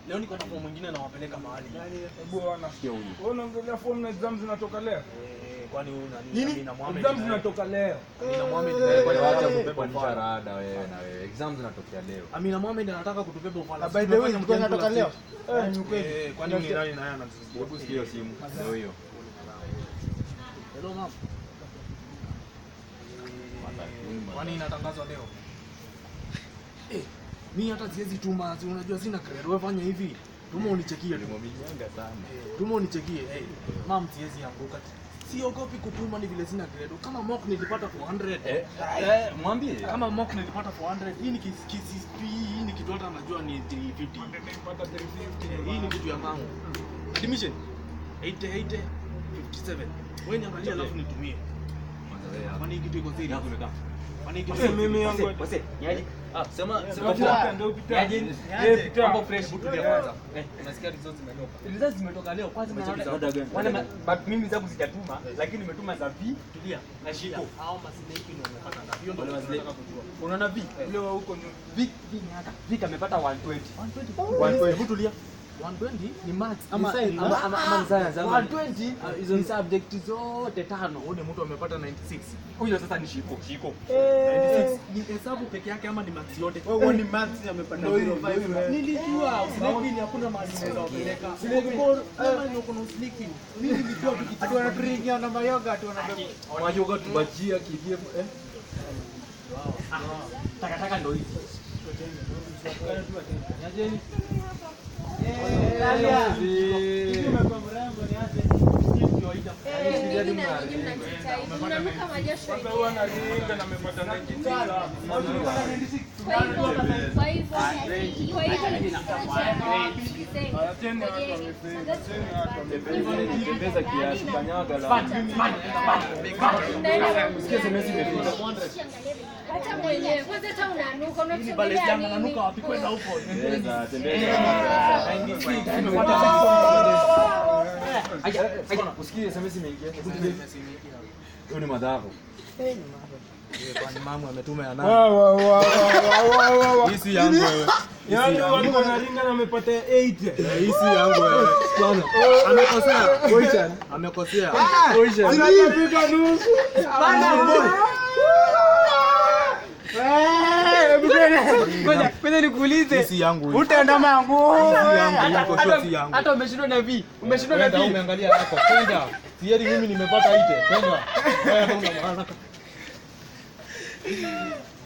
Leo niko na form mwingine nawapeleka mahali. Hebu ona. Wewe unaongelea form na exam zinatoka leo? Eh, kwani huyu nani? Nini? Amina Mohamed. Exam zinatoka leo. Amina Mohamed. Kwani wacha anataka kubeba kutubeba ufala. msharada wewe na wewe. Exam zinatokea leo. Amina Mohamed anataka kutubeba ufala. By the way, ilikuwa inatoka leo. Eh, ni ukweli. Eh, kwani huyu ni nani naye anatusumbua? Hebu sikia hiyo simu. Ndio hiyo. Hello mama. Kwani inatangazwa leo? Eh, mimi hata siwezi tuma, si unajua sina credit. Wewe fanya hivi. Tuma unichekie tu. Nimeminyanga sana. Tuma unichekie. Eh, mam siwezi anguka. Siogopi kutuma ni vile sina credit. Kama mock nilipata 400. Eh, eh, mwambie. Kama mock nilipata 400. Hii ni kis- KCSP, hii ni kitu hata anajua ni 350. Nilipata 350. Eh, Hii ni kitu ya mangu. Admission 80 80 57. Wewe niangalia alafu nitumie. Kwanza wewe hapa. Kwani hii kitu iko serious? Hapo umekaa. Kwani hii kitu Sasa mimi yangu Wase, niaje? Ah, sema Ndio sema pita, poa. ndio pita. Niaje? Eh, pita. Mambo fresh. Hebu tulia kwanza. Eh, unasikia results zimetoka. Results zimetoka leo. Kwanza Umecheki naona- za gani? wale ma- but mimi zangu sijatuma, lakini nimetuma za V Tulia. na Shiko. Hao masineki ndio wamepata ngapi? Hiyo ndio Wale tunataka wazee. kujua. Unaona V? Leo huko nyuma. V V ni hata. V kamepata 120. 120. Hebu tulia. 120 ni max ama Ni ama ama ama ni science ama 120 hizo ni subject zote tano. Huyu mtu amepata 96. huyo sasa ni Shiko. Shiko. 96 ni hesabu peke yake ama ni max yote? Wewe ni maths amepata 05. Nilijua usiliki ni hakuna mahali unaweza kupeleka. Bora kama ni uko na usiliki. Mimi nilijua Ati tukitaka wanaturingia na mayoga ati wanabeba. Wajoga tubajia kivie eh. Takataka ndo hizi. Nyajeni. Sasa huwa analinga na amepata 96. Tembeza kiasi kanyaga la. Sikia semesi imefika. Hata mwenyewe kwanza hata unanuka bale unatusongelea janga nanuka nini? wapi kwenda huko? Tembeza, tembeza. Aya, aya, usikie semesi imeingia. Hiyo ni madhara. Kwani mamu ametuma ya Wa, nani? wa, wa, wa, wa, wa, wa. Hii si yangu wewe. Yaani watu wanaringa na amepata 80. Hii si yangu wewe. Bwana, amekosea. Koichan, amekosea. Anapika nusu. Ngoja nikuulize. Hii si yangu hii. Utaenda mangu. Si yangu, hii kwa sure si yangu. Hata umeshindwa na V. Umeshindwa na Kwenda V. umeangalia hapo. Kwenda. Sieri mimi nimepata ite. Kwenda. Wewe hata una maana.